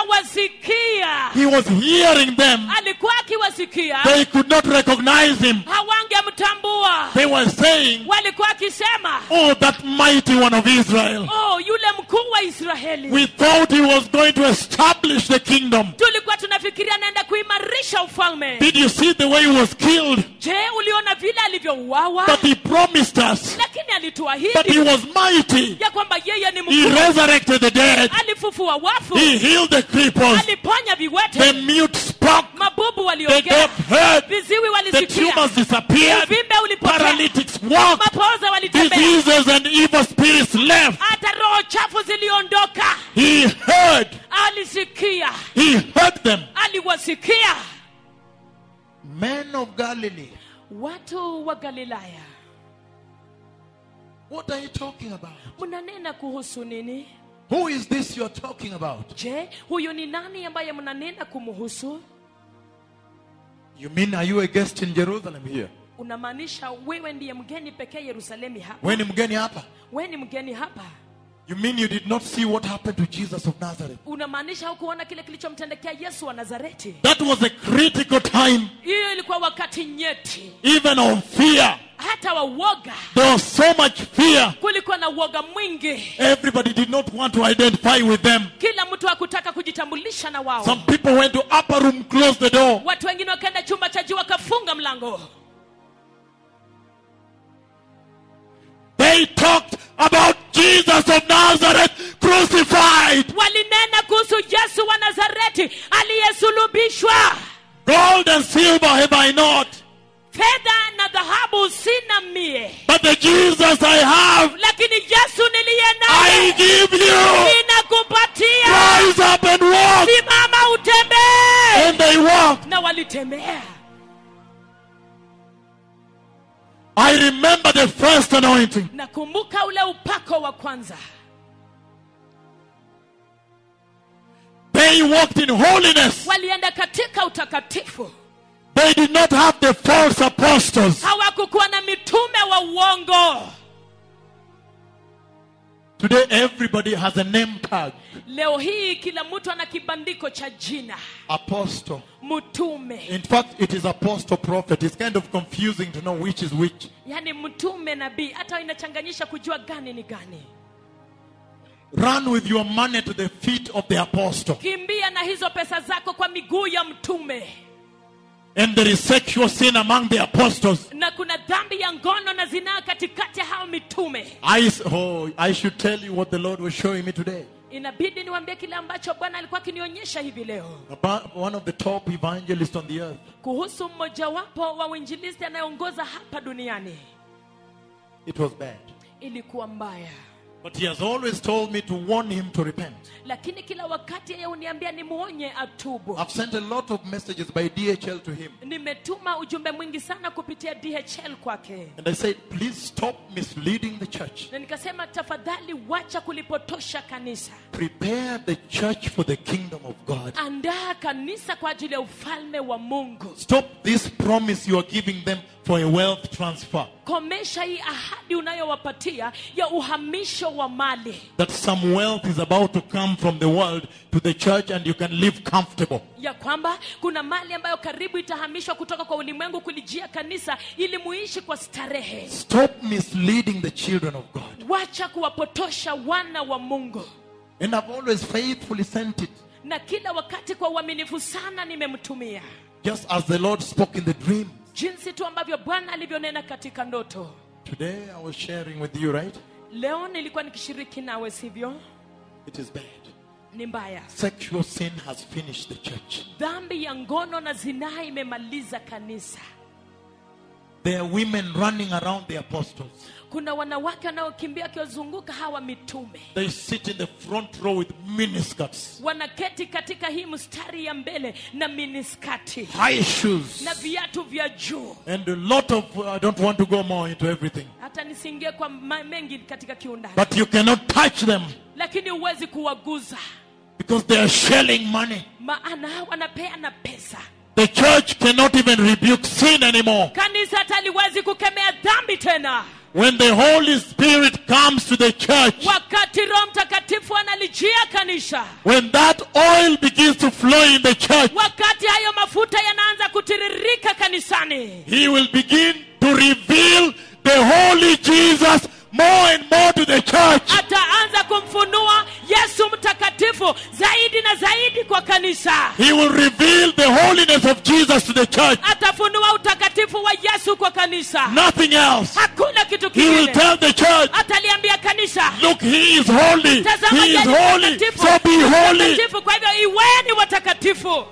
akawasikia He was hearing them. alikuwa akiwasikia They could not recognize Him. hawangemtambua They were saying, walikuwa akisema Oh, that mighty one of Israel. oh yule mkuu wa israeli We thought He was going to establish the kingdom. tulikuwa tunafikiria anaenda kuimarisha ufalme Did you see the way He was killed? je uliona vile alivyouawa But He promised us lakini that He alituahidi was mighty. ya kwamba yeye ni He mkuu resurrected the dead. alifufua wafu He healed the cripples. aliponya The viwete mute spoke. mabubu The waliongea deaf heard. viziwi The walisikia tumors disappeared. uvimbe ulipotea Paralytics walked. mapoza walitembea Diseases and evil spirits left. hata roho chafu ziliondoka He heard. alisikia He heard them. aliwasikia Men of Galilee. watu wa galilaya What are you talking about? mnanena kuhusu nini Who is this you're talking about? je huyu ni nani ambaye mnanena kumhusu You mean, are you a guest in Jerusalem here? unamaanisha wewe ndiye mgeni pekee yerusalemi hapa When mgeni hapa? wewe ni mgeni hapa You mean you did not see what happened to Jesus of Nazareth? unamaanisha hukuona kile kilichomtendekea yesu wa nazareti That was a critical time, hiyo ilikuwa wakati nyeti even of fear. hata wa uoga There was so much fear. kulikuwa na uoga mwingi Everybody did not want to identify with them. kila mtu hakutaka kujitambulisha na wao Some people went to upper room, closed the door. watu wengine wakaenda chumba cha juu wakafunga mlango They talked about Jesus of Nazareth crucified. walinena kuhusu yesu wa nazareti aliyesulubishwa Gold and silver have I not, fedha na dhahabu sina mie but the Jesus I have, lakini yesu niliye I naye give you. ninakupatia Rise up and walk. simama utembee And they walked. na walitembea I remember the first anointing. nakumbuka ule upako wa kwanza They walked in holiness. walienda katika utakatifu They did not have the false apostles. hawakukuwa na mitume wa uongo Today, everybody has a name tag leo hii kila mtu ana kibandiko cha jina apostle. mtume In fact, it is apostle prophet. It's kind of confusing to know which is which. yaani mtume nabii hata inachanganyisha kujua gani ni gani Run with your money to the feet of the apostle. kimbia na hizo pesa zako kwa miguu ya mtume And there is sexual sin among the apostles. na kuna dhambi ya ngono na zinaa katikati ya hao mitume I, oh, I should tell you what the Lord was showing me today. inabidi niwaambie kile ambacho bwana alikuwa akinionyesha hivi leo about one of the top evangelists on the earth. kuhusu mmojawapo wa uinjilisti anayeongoza hapa duniani It was bad. ilikuwa mbaya But he has always told me to warn him to repent. lakini kila wakati yeye uniambia nimwonye atubu I've sent a lot of messages by DHL to him. nimetuma ujumbe mwingi sana kupitia dhl kwake And I said, please stop misleading the church. na nikasema tafadhali wacha kulipotosha kanisa Prepare the church for the kingdom of God. andaa kanisa kwa ajili ya ufalme wa mungu Stop this promise you are giving them for a wealth transfer. komesha hii ahadi unayowapatia ya uhamisho wa mali That some wealth is about to come from the world to the church and you can live comfortable. ya kwamba kuna mali ambayo karibu itahamishwa kutoka kwa ulimwengu kulijia kanisa ili muishi kwa starehe Stop misleading the children of God. wacha kuwapotosha wana wa mungu And I've always faithfully sent it. na kila wakati kwa uaminifu sana nimemtumia Just as the Lord spoke in the dream. jinsi tu ambavyo bwana alivyonena katika ndoto Today I was sharing with you, right? leo nilikuwa nikishiriki nawe sivyo It is bad. ni mbaya Sexual sin has finished the church. dhambi ya ngono na zinaa imemaliza kanisa There are women running around the apostles. kuna wanawake wanaokimbia wakiwazunguka hawa mitume They sit in the front row with miniskirts, wanaketi katika hii mstari ya mbele na miniskati high shoes, na viatu vya juu and a lot of. I don't want to go more into everything. hata nisiingie kwa ma- mengi katika kiundani But you cannot touch them lakini huwezi kuwaguza because they are shelling money. maana wanapeana pesa The church cannot even rebuke sin anymore. kanisa hata liwezi kukemea dhambi tena When the Holy Spirit comes to the church, wakati roho mtakatifu analijia kanisa when that oil begins to flow in the church, wakati hayo mafuta yanaanza kutiririka kanisani He will begin to reveal the Holy Jesus more and more to the church. ataanza kumfunua yesu mtakatifu zaidi na zaidi kwa kanisa He will reveal the holiness of Jesus to the church. atafunua utakatifu wa yesu kwa kanisa Nothing else. hakuna kitu He will kingine tell the church, ataliambia kanisa look, He is holy. tazama He is yeye ni holy. mtakatifu. So be holy. Mtakatifu, kwa hivyo iweni watakatifu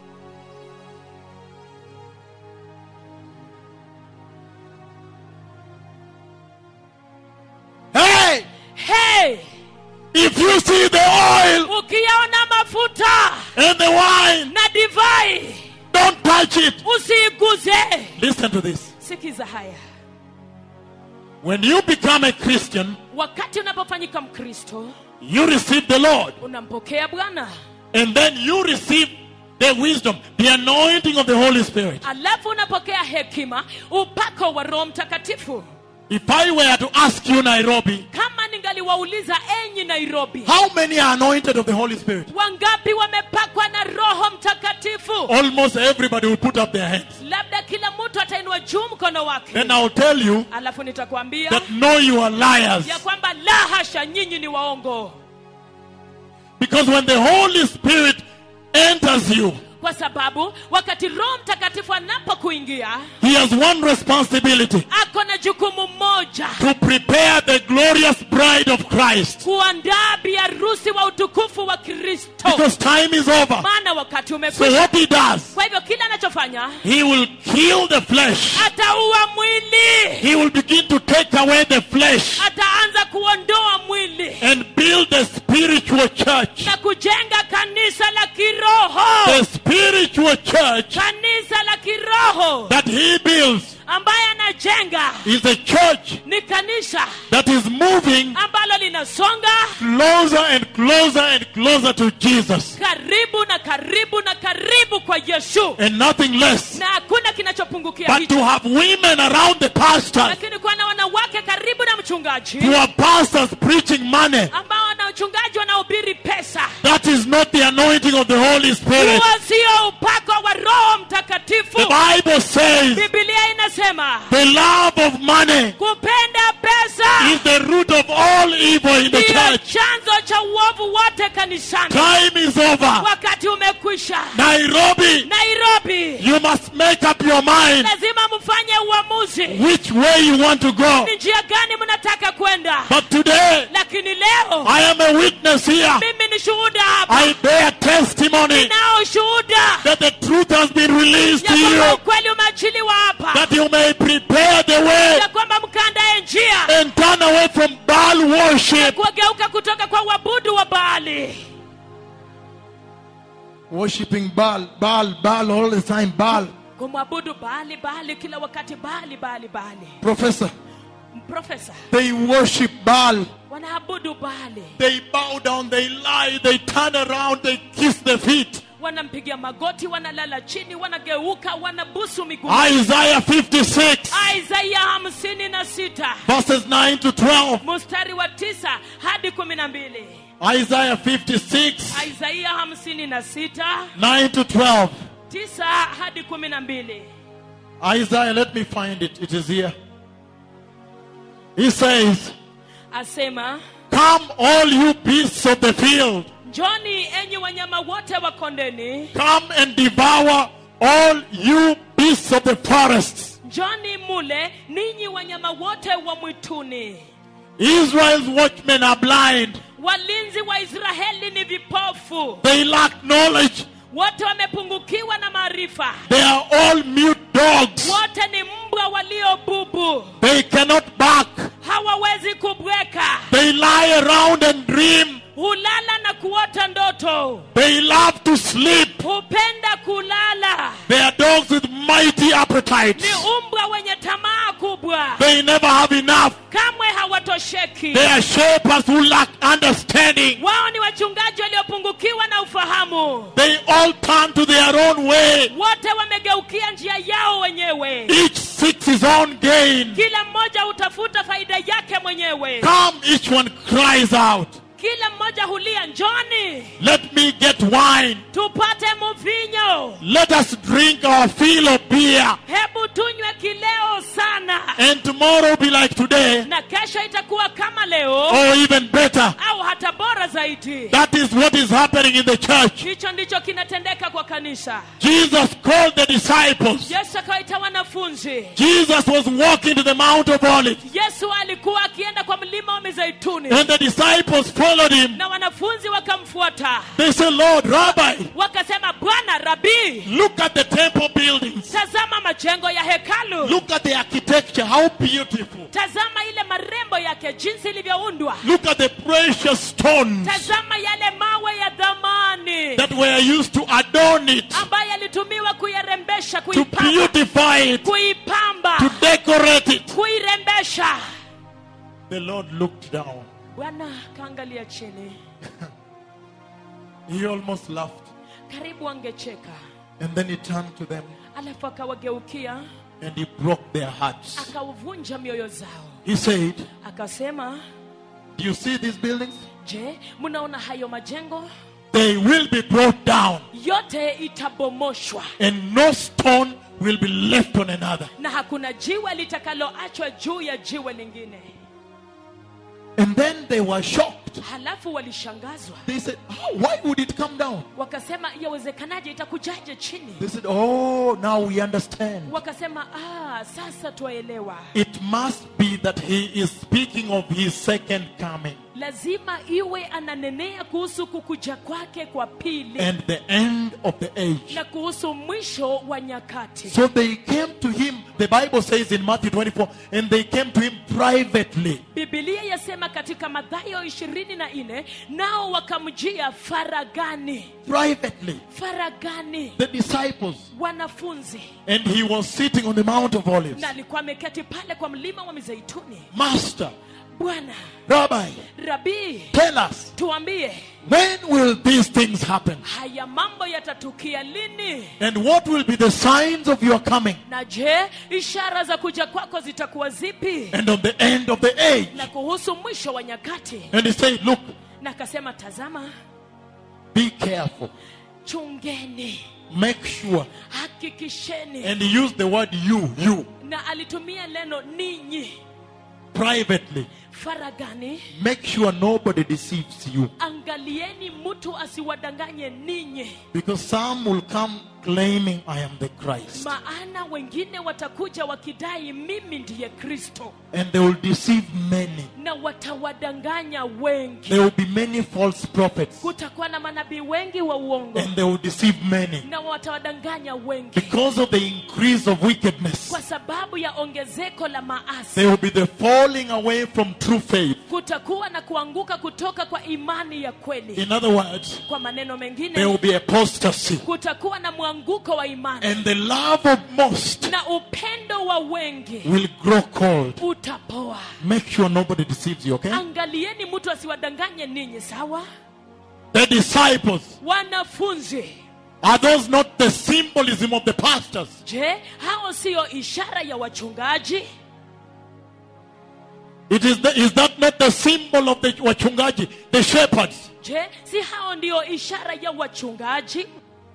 Hey, hey if you see the oil ukiyaona mafuta and the wine, na divai don't touch it. usiiguze Listen to this. sikiza haya When you become a Christian, wakati unapofanyika mkristo you receive the Lord. unampokea bwana And then you receive the wisdom, the anointing of the Holy Spirit. alafu unapokea hekima upako wa roho mtakatifu If I were to ask you, Nairobi, kama ningaliwauliza enyi nairobi how many are anointed of the Holy Spirit? wangapi wamepakwa na roho mtakatifu Almost everybody will put up their hands. labda kila mtu atainua juu mkono wake Then I'll tell you alafu nitakwambia that no, you are liars. ya kwamba la hasha nyinyi ni waongo Because when the Holy Spirit enters you, kwa sababu wakati roho mtakatifu anapokuingia He has one responsibility ako na jukumu moja to prepare the glorious bride of Christ. kuandaa biharusi wa utukufu wa kristo Because time is over. maana wakati So umekwisha what He does, kwa hivyo kile anachofanya He will kill the flesh. ataua mwili He will begin to take away the flesh ataanza kuondoa mwili and build the spiritual church. na kujenga kanisa la kiroho The spiritual church kanisa la kiroho that He builds ambaye anajenga is a church ni kanisa that is moving ambalo linasonga closer and closer and closer to Jesus karibu na karibu na karibu kwa yesu and nothing less. na hakuna kinachopungukia But hicho to have women around the pastors, lakini kuwa na wanawake karibu na mchungaji to have pastors preaching money, ambao wana uchungaji wanaohubiri pesa that is not the anointing of the Holy Spirit. huo sio upako wa roho mtakatifu The Bible says bibilia inasema the love of money kupenda pesa is the root of all evil in the ndiyo church. chanzo cha uovu wote kanisani Time is over. wakati umekwisha Nairobi, nairobi you must make up your mind lazima mfanye uamuzi which way you want to go. ni njia gani mnataka kwenda But today, lakini leo I am a witness here. mimi ni shuhuda hapa I bear testimony nao shuhuda that the truth has been released ya to kwamba you, ukweli umeachiliwa hapa that you may prepare the way ya kwamba mkaandaye njia and turn away from Baal worship. kuwageuka kutoka kwa uabudu wa baali Worshipping Baal, Baal, Baal all the time, Baal. kumwabudu baali baali kila wakati baali baali baali Professor, profesa they worship Baal. wanaabudu baali They bow down, they lie, they turn around, they kiss the feet. wanampigia magoti wanalala chini wanageuka wanabusu miguu Isaiah 56, isaia hamsini na sita verses 9 to 12. mstari wa tisa hadi kumi na mbili Isaiah 56, isaia hamsini na sita 9 to 12. tisa hadi kumi na mbili Isaiah, let me find it. It is here. He says, asema Come, all you beasts of the field, njoni enyi wanyama wote wa kondeni come and devour all you beasts of the forests. njoni mule ninyi wanyama wote wa mwituni Israel's watchmen are blind, walinzi wa israeli ni vipofu they lack knowledge, wote wamepungukiwa na maarifa they are all mute dogs, wote ni mbwa waliobubu they cannot bark, hawawezi kubweka they lie around and dream, hulala na kuota ndoto they love to sleep. hupenda kulala They are dogs with mighty ni appetites. umbwa wenye tamaa kubwa They never have enough. kamwe hawatosheki They are shepherds who lack understanding. wao ni wachungaji waliopungukiwa na ufahamu They all turn to their own way. wote wamegeukia njia yao wenyewe Each seeks his own gain. kila mmoja hutafuta faida yake mwenyewe Come, each one cries out, kila mmoja hulia njoni Let me get wine. tupate mvinyo Let us drink our fill of beer. hebu tunywe kileo sana And tomorrow be like today, na kesho itakuwa kama leo or even better. au hata bora zaidi That is what is happening in the church. hicho ndicho kinatendeka kwa kanisa Jesus called the disciples. yesu akawaita wanafunzi Jesus was walking to the Mount of Olives. yesu alikuwa akienda kwa mlima wa mizeituni And the disciples followed him. na wanafunzi wakamfuata They said, Lord, Rabbi, wakasema bwana rabii look at the temple buildings. tazama majengo ya hekalu Look at the architecture. How beautiful. tazama ile marembo yake jinsi ilivyoundwa Look at the precious stones tazama yale mawe ya dhamani that were used to adorn it, ambayo yalitumiwa kuyarembesha to kuipamba beautify it, kuipamba to decorate it. kuirembesha The Lord looked down. bwana kaangalia chini He almost laughed. karibu angecheka And then he turned to them alafu akawageukia and he broke their hearts. akavunja mioyo zao He said, akasema Do you see these buildings? je mnaona hayo majengo They will be brought down, yote itabomoshwa and no stone will be left on another. na hakuna jiwe litakaloachwa juu ya jiwe lingine And then they were shocked. halafu walishangazwa They said, How? Why would it come down? wakasema yawezekanaje itakujaje chini They said, Oh, now we understand. wakasema ah, sasa twaelewa It must be that he is speaking of his second coming lazima iwe ananenea kuhusu kukuja kwake kwa pili and the end of the age. na kuhusu mwisho wa nyakati So they came to him, the Bible says in Matthew 24, and they came to him privately. bibilia yasema katika madhayo ishirini na nne nao wakamjia faragani Privately. faragani The disciples. wanafunzi And he was sitting on the Mount of Olives. na alikuwa ameketi pale kwa mlima wa mizeituni Master, bwana Rabbi, rabii tell us, tuambie when will these things happen? haya mambo yatatukia lini And what will be the signs of your coming? na je ishara za kuja kwako zitakuwa zipi And on the end of the age? na kuhusu mwisho wa nyakati And he said, Look, na akasema tazama be careful. chungeni Make sure. hakikisheni And he used the word you, you, na alitumia neno ninyi privately. faragani Make sure nobody deceives you. angalieni mtu asiwadanganye ninyi Because some will come claiming I am the Christ. maana wengine watakuja wakidai mimi ndiye kristo And they will deceive many. na watawadanganya wengi There will be many false prophets. kutakuwa na manabii wengi wa uongo And they will deceive many. na watawadanganya wengi Because of the increase of wickedness, kwa sababu ya ongezeko la maasi there will be the falling away from true faith. kutakuwa na kuanguka kutoka kwa imani ya kweli In other words, kwa maneno there mengine will be apostasy. kutakuwa na mwanguko wa imani And the love of most na upendo wa wengi will grow cold. utapoa Make sure nobody deceives you, okay? angalieni mtu asiwadanganye ninyi sawa The disciples, wanafunzi are those not the symbolism of the pastors? je hao siyo ishara ya wachungaji It is, the, is that not the symbol of the wachungaji, the shepherds? je si hao ndiyo ishara ya wachungaji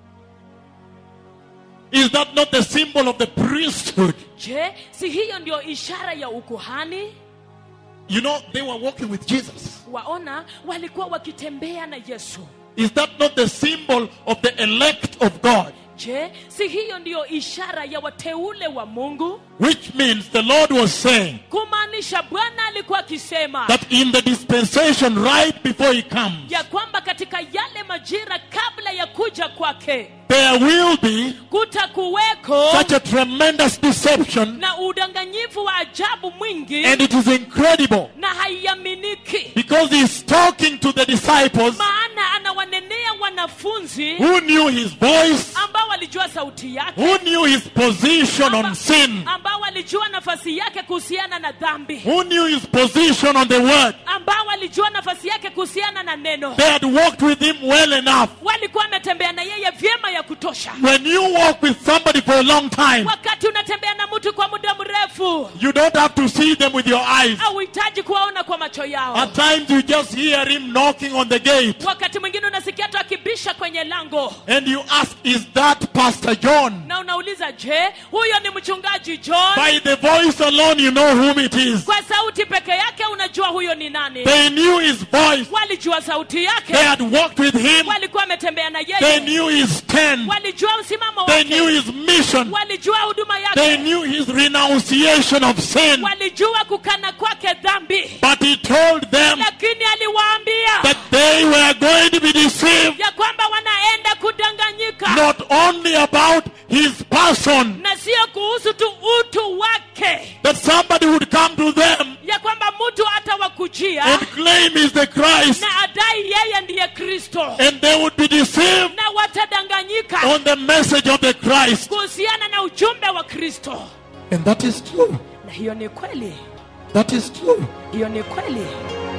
Is that not the symbol of the priesthood? je si hiyo ndiyo ishara ya ukuhani You know, they were walking with Jesus. waona walikuwa wakitembea na yesu Is that not the symbol of the elect of God? je si hiyo ndiyo ishara ya wateule wa mungu Which means the Lord was saying kumaanisha bwana alikuwa akisema that in the dispensation right before He comes, ya kwamba katika yale majira kabla ya kuja kwake there will be kutakuweko such a tremendous deception, na udanganyifu wa ajabu mwingi and it is incredible na haiaminiki because He's talking to the disciples maana anawanenea wanafunzi who knew His voice, ambao walijua sauti yake who knew His position on amba- sin, ambao walijua nafasi yake kuhusiana na dhambi who knew His position on the Word. ambao walijua nafasi yake kuhusiana na neno They had walked with Him well enough. walikuwa wametembea na yeye vyema ya kutosha When you walk with somebody for a long time, wakati unatembea na mtu kwa muda mrefu you don't have to see them with your eyes. hauhitaji kuwaona kwa macho yao At times you just hear him knocking on the gate wakati mwingine unasikia tu akibisha kwenye lango and you ask, Is that Pastor John? na unauliza je huyo ni mchungaji john By the voice alone, you know whom it is. kwa sauti peke yake unajua huyo ni nani They knew his voice, walijua sauti yake they had walked with him, walikuwa wametembea na they yeye knew his stand, walijua msimamo they knew wake his mission, walijua huduma they yake knew his renunciation of sin. walijua kukana kwake dhambi But he told them lakini aliwaambia that they were going to be deceived ya kwamba wanaenda kudanganyika not only about his person, na sio kuhusu tu utu wake that somebody would come to them ya kwamba mtu atawakujia and claim he's the Christ, na adai yeye ndiye kristo and they would be deceived na watadanganyika on the message of the Christ. kuhusiana na ujumbe wa kristo And that is true. na hiyo ni kweli That is true. hiyo ni kweli